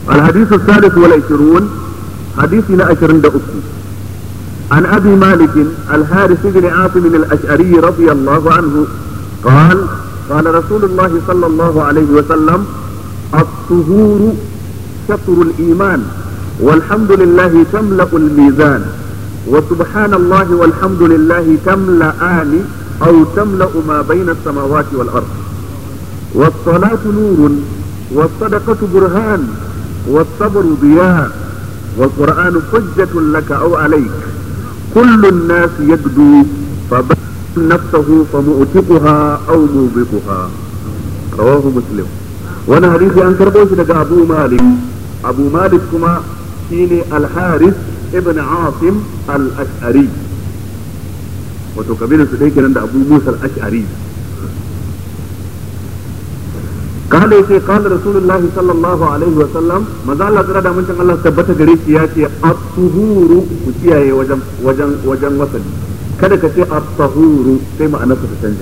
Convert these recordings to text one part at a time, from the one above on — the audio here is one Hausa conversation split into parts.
الحديث الثالث والعشرون حديثنا عشرين دقيقة عن أبي مالك الحارث بن عاصم الأشعري رضي الله عنه قال قال رسول الله صلى الله عليه وسلم الطهور شطر الإيمان والحمد لله تملأ الميزان وسبحان الله والحمد لله تملأان أو تملأ ما بين السماوات والأرض والصلاة نور والصدقة برهان والصبر ضياء والقرآن حجة لك أو عليك كل الناس يبدو فبين نفسه فمؤتقها أو موبقها رواه مسلم وانا حديثي أن كربوش لك أبو مالك أبو مالك كما شيني الحارث ابن عاصم الأشعري وتكبير سديك عند أبو موسى الأشعري قال يتي قال رسول الله صلى الله عليه وسلم ما زال الله ترى من الله ثبت gare shi ya ce at-tuhuru ku kiyaye wajen wajen wajen wasali kada ka ce at-tahuru sai ma'anarsa ta canja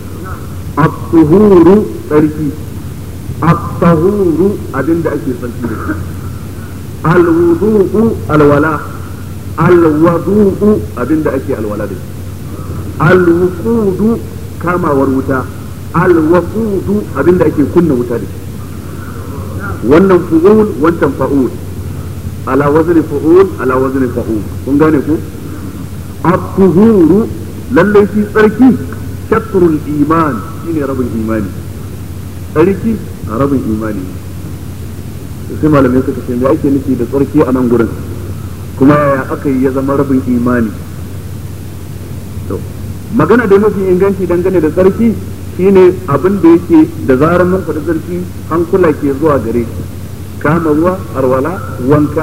at-tuhuru tsarki at-tahuru abinda ake tsarki da shi al-wudu'u alwala al-wudu'u abinda ake alwala da shi al-wuqudu kamawar wuta alwaqudu abinda ake kunna wuta da shi wannan fu'ul wancan fa'ul ala wazni fu'ul ala wazni fa'ul kun gane ku at-tuhuru lalle shi tsarki shatrul iman shine rabin imani tsarki rabin imani sai malamai suka ce me ake nufi da tsarki a nan gurin kuma yaya aka yi ya zama rabin imani to magana da mafi inganci dangane da tsarki shine abin da yake da zarar mun faɗi sarki hankula ke zuwa gare shi kama ruwa arwala wanka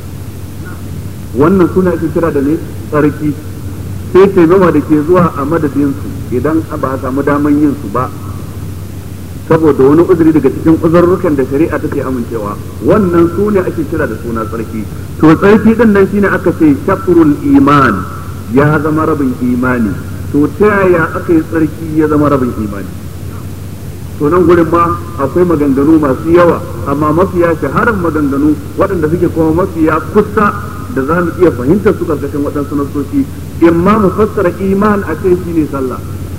wannan suna ake kira da ne tsarki sai taimama da ke zuwa a madadinsu idan ba a samu daman yin su ba saboda wani uzuri daga cikin uzurrukan da shari'a take amincewa wannan su ne ake kira da suna tsarki to tsarki din nan shine aka ce shatrul iman ya zama rabin imani to ta yaya aka yi tsarki ya zama rabin imani to nan gurin ma akwai maganganu masu yawa amma mafiya shaharar maganganu waɗanda suke kuma mafiya kusa da za mu iya fahimtar su karkashin waɗansu nasoci in ma mu fassara iman a ce shi ne sallah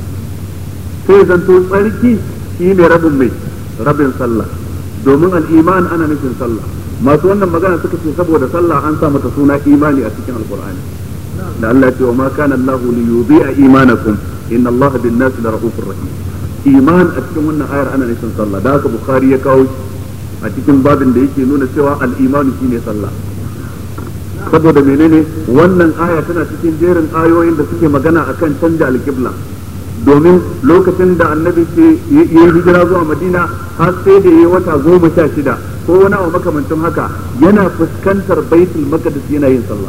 sai zanto tsarki shi ne rabin mai rabin sallah domin al'iman ana nufin sallah masu wannan magana suka ce saboda sallah an sa mata suna imani a cikin alkur'ani da Allah ce wa ma kana Allah li yudhi'a imanakum inna Allah bin nasi la rahufur rahim iman a cikin wannan ayar ana nufin sallah da haka bukhari ya kawo a cikin babin da yake nuna cewa al-imanu shine sallah saboda menene wannan aya tana cikin jerin ayoyin da suke magana akan canja al-qibla domin lokacin da annabi ke yi hijira zuwa madina har sai da yi wata goma sha shida ko wani abu makamancin haka yana fuskantar baitul maqdis yana yin sallah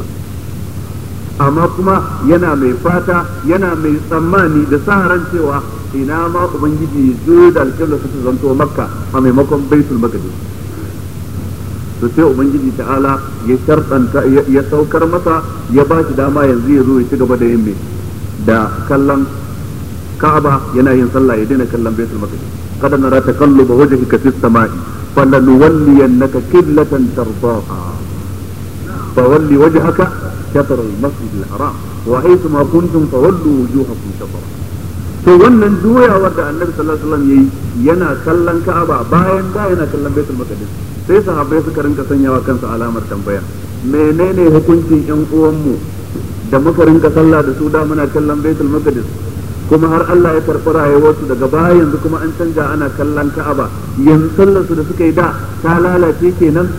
amma kuma yana mai fata yana mai tsammani da sa ran cewa ina ma ubangiji ya zo da alƙibla su zanto makka a maimakon baitul maqdis to sai ubangiji ta'ala ya sharɗanta ya saukar masa ya ba shi dama yanzu ya zo ya ci gaba da yin mai da kallon ka'aba yana yin sallah ya daina kallon baitul maqdis kada nara takalluba wajhika fis sama'i falanuwalliyannaka qiblatan tardaha فولي وجهك شطر المسجد الحرام وحيث ما كنتم فولوا وجوهكم شطرا to wannan juyawar da annabi sallallahu alaihi wasallam yayi yana kallon Ka'aba bayan da yana kallon Baitul Maqdis sai sahabbai suka rinka sanyawa kansu alamar tambaya menene hukuncin yan uwanmu da muka rinka sallah da su da muna kallon Baitul Maqdis kuma har Allah ya karɓi rayuwarsu daga baya yanzu kuma an canja ana kallon Ka'aba yanzu sallar su da suka yi da ta lalace kenan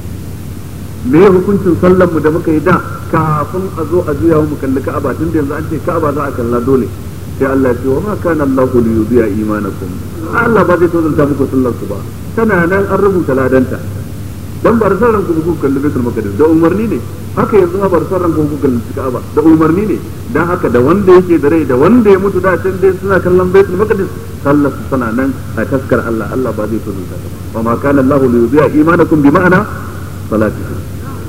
me ya hukuncin sallar mu da muka yi da kafin a zo a juya mu kalli Ka'aba tun da yanzu an ce Ka'aba za a kalla dole sai Allah ya ce wa ma kana Allah li yudiya imanakum Allah ba zai tozalta muku sallar ku ba tana nan an rubuta ladanta dan bar san ranku ku kalli Baitul Maqdis da umarni ne haka yanzu bar san ranku ku kalli Ka'aba da umarni ne dan haka da wanda yake da rai da wanda ya mutu da can dai suna kallon Baitul Maqdis sallar su tana nan a taskar Allah Allah ba zai tozalta ta ba ma kana Allah li yudiya imanakum bi ma'ana salatikum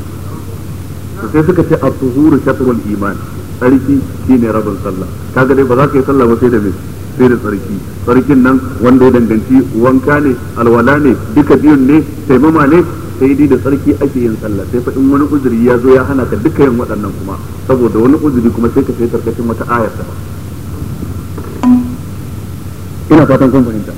sai suka ce at-tuhuru shatrul iman sarki shine rabin sallah kaga dai ba za ka yi sallah ba sai da me sai da tsarki tsarkin nan wanda ya danganci wanka ne alwala ne duka biyun ne taimama ne sai dai da tsarki ake yin sallah sai fa in wani uzuri ya zo ya hana ka duka yin waɗannan kuma saboda wani uzuri kuma sai ka sai karkashin wata ayar ta ina fatan kun fahimta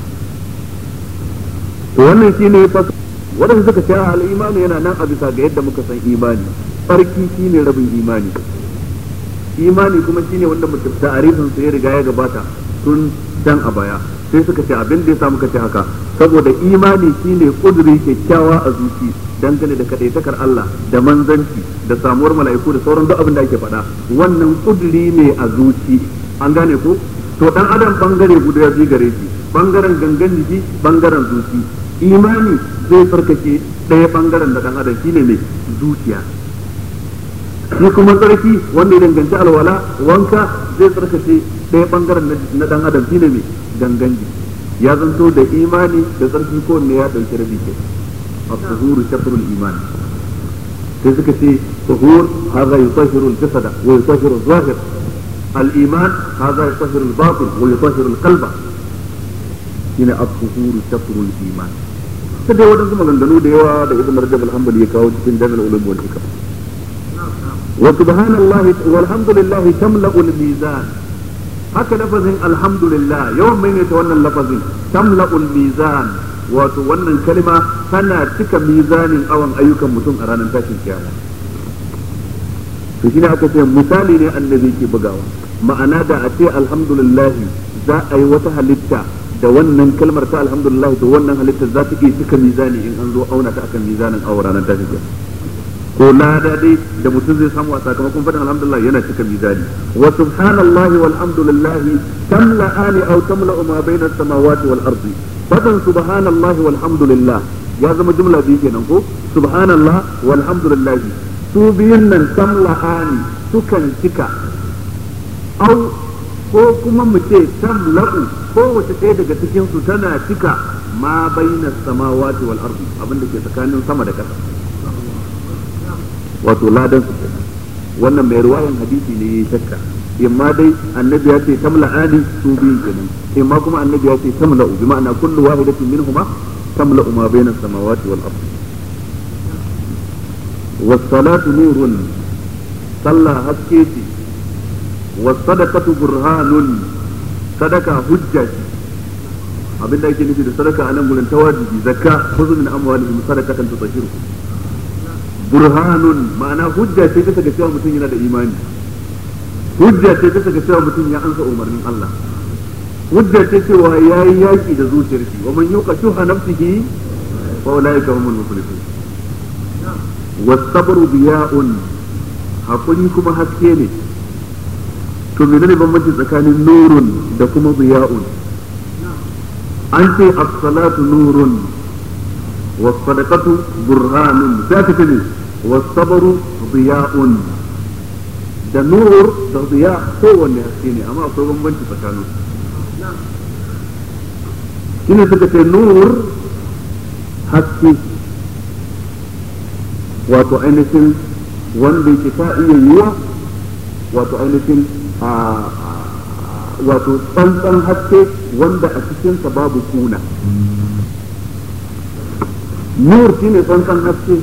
to wannan shine fa waɗanda suka ce al-imani yana nan a bisa ga yadda muka san imani tsarki shine rabin imani imani kuma shine wanda mutum ta'arifin sa ya riga ya gabata tun can a baya sai suka ce abin da ya samu ce haka saboda imani shine kuduri kyakkyawa a zuci dangane da kadaitakar Allah da manzanci da samuwar mala'iku da sauran duk abin da ake faɗa wannan kuduri ne a zuci an gane ko to dan adam bangare guda biyu gare shi bangaren gangan jiki bangaren zuci imani zai farkake ɗaya bangaren da dan adam shine mai zuciya shi kuma tsarki wanda ya danganci alwala wanka zai tsarkace ɗaya bangaren na dan adam shine mai gangan jiki ya zanto da imani da tsarki ko ne ya dauki rabi ke at-tuhuru shatrul iman sai suka ce tuhur hadha yutahhiru al-jasada wa yutahhiru al-zahir al-iman hadha yutahhiru al-batin wa yutahhiru al-qalba shine at-tuhuru shatrul iman sai dai wadansu maganganu da yawa da ibn rajab al-hanbali ya kawo cikin dalil ulum wal hikam wa subhanallahi walhamdulillah tamla'u al-mizan haka lafazin alhamdulillah yawan maimaita wannan lafazin tamla'ul mizan wato wannan kalma tana cika mizanin awan ayyukan mutum a ranar tashin kiyama to shine aka ce misali ne annabi ke bugawa ma'ana da a ce alhamdulillah za a yi wata halitta da wannan kalmar ta alhamdulillah to wannan halitta za ta iya cika mizani in an zo auna ta akan mizanin awa ranar tashin kiyama ko lada dai da mutum zai samu a sakamakon faɗin alhamdulillah yana cika mizani wa subhanallahi walhamdulillahi tamla'ani aw tamla'u ma bayna as-samawati wal ardi fadan subhanallahi walhamdulillah ya zama jumla biyu kenan ko subhanallah walhamdulillahi su biyun nan tamla'ani sukan cika aw ko kuma mu ce tamla'u ko wace ɗaya daga cikin su tana cika ma bayna as-samawati wal ardi abinda ke tsakanin sama da ƙasa wato ladan su kenan wannan mai ruwayan hadisi ne yayi shakka imma dai annabi ya ce tamla'ani su biyu kenan imma kuma annabi ya ce tamla'u bi ma'ana kullu wahidatin minhuma tamla'u ma bayna samawati wal ardh was salatu nurun sallah haske ce was sadaqatu burhanun sadaka hujja ce abinda ake nufi da sadaka a nan gurin tawajibi zakka khudhu min amwalihim sadaqatan tutahhiruhum burhanun ma'ana hujja ce bisa ga cewa mutum yana da imani hujja ce bisa ga cewa mutum ya ansa umarnin Allah hujja ce cewa ya yi yaki da zuciyar shi wa man yuqa shuha nafsihi fa ulaika humul muflihun was-sabru biya'un hakuri kuma haske ne to menene bambanci tsakanin nurun da kuma biya'un an ce as-salatu nurun was-sadaqatu burhanun sai ka ce والصبر ضياء da nur da ziya kowanne haske ne amma akwai bambanci tsakanin shine suka ce nur haske wato ainihin wanda yake ta iya yiwa wato ainihin wato tsantsan haske wanda a cikinsa babu kuna nur shine tsantsan haske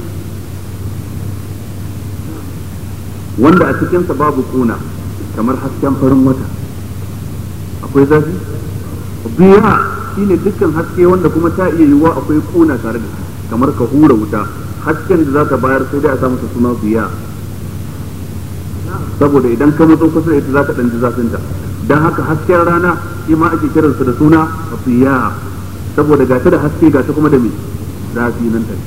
wanda a cikinsa babu kuna kamar hasken farin wata akwai zafi biya shine dukkan haske wanda kuma ta iya yiwuwa akwai kuna tare da shi kamar ka hura wuta hasken da za ta bayar sai dai a samu suna biya saboda idan ka matso kusa da ita za ka ɗan ji zafinta don haka hasken rana shi ma ake kiransa da suna biya saboda ga ta da haske ga ta kuma da me zafi nan ta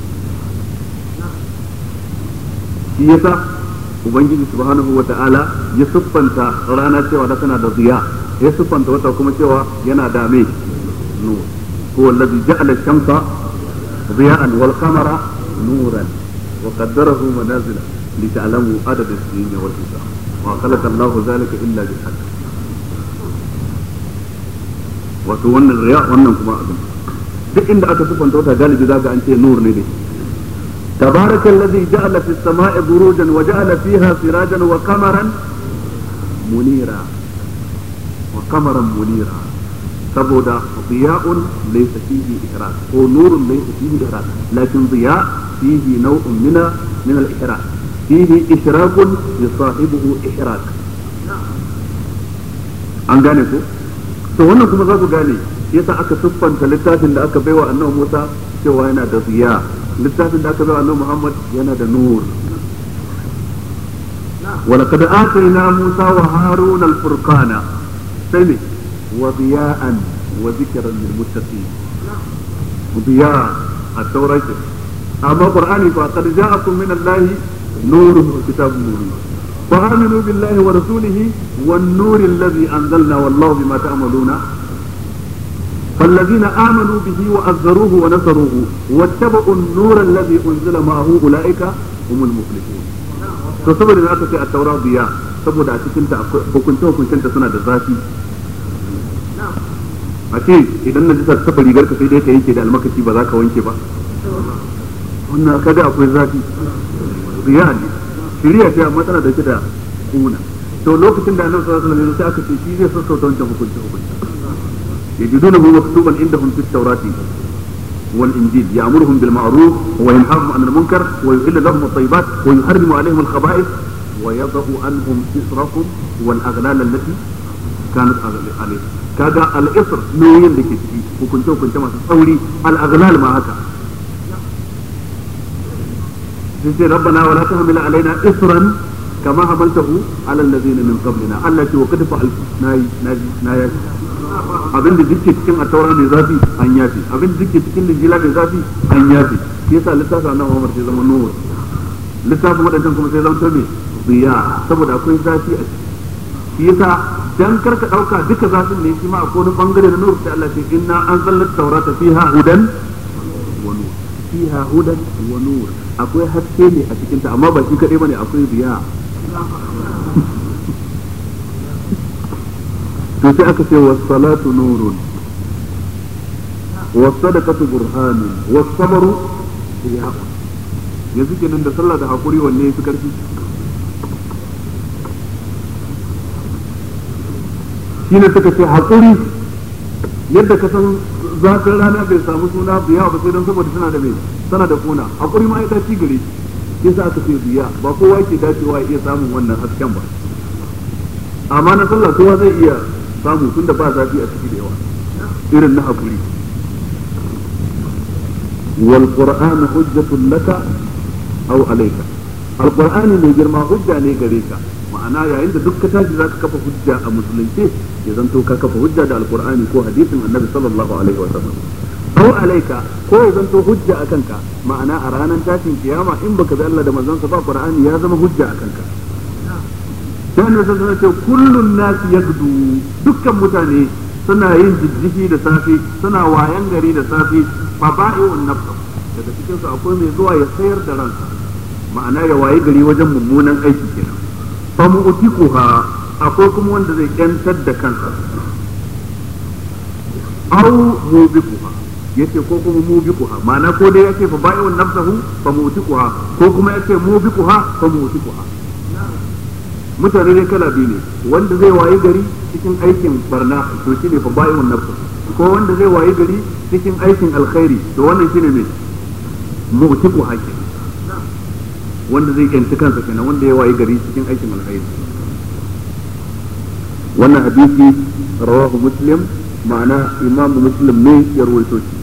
shi yasa ubangiji subhanahu wa ta'ala ya siffanta rana cewa da tana da ziya ya siffanta wata kuma cewa yana da mai nur huwa allazi ja'ala ash-shamsa ziya'an wal qamara nuran wa qaddarahu manazila li ta'lamu adad as-sinin wal hisab wa khalaqa Allahu dhalika illa bil haqq wato wannan riya wannan kuma abin duk inda aka siffanta wata galibi zaka an ce nur ne dai تبارك الذي جعل في السماء بروجا وجعل فيها سراجا وقمرا منيرا wa qamaran munira saboda diya'un laysa fihi ihraz ko nurun laysa fihi ihraz lakin diya fihi naw'un min min al-ihraz fihi ishrakun yusahibuhu ihrak an gane ko to wannan kuma za ku gane yasa aka siffanta littafin da aka baiwa annabi Musa cewa yana da ziya littafin da aka baiwa annabi Muhammad yana da nur ولقد آتينا موسى وهارون الفرقان سمي وضياء وذكرا للمتقين ضياء التوراة أما القرآن فقد جاءكم من الله نور وكتاب مبين فآمنوا بالله ورسوله والنور الذي أنزلنا والله بما تعملون فالذين آمنوا به وأزروه ونصروه واتبعوا النور الذي أنزل معه أولئك هم المفلحون to saboda da aka ce a taura biya saboda a cikin ta hukunce hukuncen ta suna da zafi a ce idan na jisa ta rigar ka sai dai ka yanke da almakashi ba za ka wanke ba wannan kaga akwai zafi biya ne shiriya ce amma tana dauke da kuna to lokacin da annabi sallallahu alaihi wasallam sai aka ce shi zai sassauta wancan hukunce hukunce yajidunahu maktuban indahum fit tawrati والإنجيل يأمرهم بالمعروف وينهاهم عن المنكر ويحل لهم الطيبات ويحرم عليهم الخبائث ويضع عنهم إسرهم والأغلال التي كانت عليهم كذا الإسر نوين لك وكنت وكنت ما تصوري الأغلال ما هكا ربنا ولا تحمل علينا إسرا كما حملته على الذين من قبلنا التي وقد فعلت ناي ناي ناي abin da duke cikin attaura mai zafi an yafi abin da duke cikin lijila mai zafi an yafi shi yasa littafin annabi Muhammad sai zama nuwar littafin wadannan kuma sai zama tabe biya saboda akwai zafi a ciki shi yasa dan karka dauka duka zafin ne shi ma akwai wani bangare na nur sai Allah ce inna anzalna tawrata fiha hudan wa nur fiha hudan wa nur akwai haske ne a cikin ta amma ba shi kadai bane akwai biya to sai aka ce was salatu nurun was sadaqatu burhanun was sabru diya'un yanzu kenan da sallah da hakuri wanne yafi karfi shine suka ce hakuri yadda ka san zafin rana bai samu suna biya ba sai don saboda tana da mai tana da kuna hakuri ma ita ci gare yasa aka ce biya ba kowa ke dacewa ya iya samun wannan hasken ba amma na sallah kowa zai iya samu tun da ba zafi a ciki da yawa irin na hakuri wal qur'anu hujjatun laka aw alayka al qur'ani mai girma hujja ne gare ka ma'ana yayin da duk ka tashi zaka kafa hujja a musulunci ya zanto ka kafa hujja da al qur'ani ko hadisin annabi sallallahu alaihi wa sallam aw alayka ko ya zanto hujja akan ka ma'ana a ranar tashin kiyama in baka bi Allah da manzon sa ba qur'ani ya zama hujja akan ka sai annabi sallallahu alaihi wasallam kullun nas yagdu dukkan mutane suna yin jijjifi da safe suna wayan gari da safe fa ba'i'un nafs daga cikin su akwai mai zuwa ya sayar da ransa ma'ana ya waye gari wajen mummunan aiki kenan fa mu'tikuha akwai kuma wanda zai kyantar da kansa aw mubikuha yace ko kuma mubikuha ma'ana ko dai yace fa ba'i'un nafsahu fa mu'tikuha ko kuma yace mubikuha fa mu'tikuha mutane ne kala biyu ne wanda zai wayi gari cikin aikin barna to shine fa bayyun nafsu ko wanda zai wayi gari cikin aikin alkhairi to wannan shine me mu'tiku hakim wanda zai kyanci kansa kenan wanda ya wayi gari cikin aikin alkhairi wannan hadisi rawahu muslim ma'ana imamu muslim ne ya rawaito shi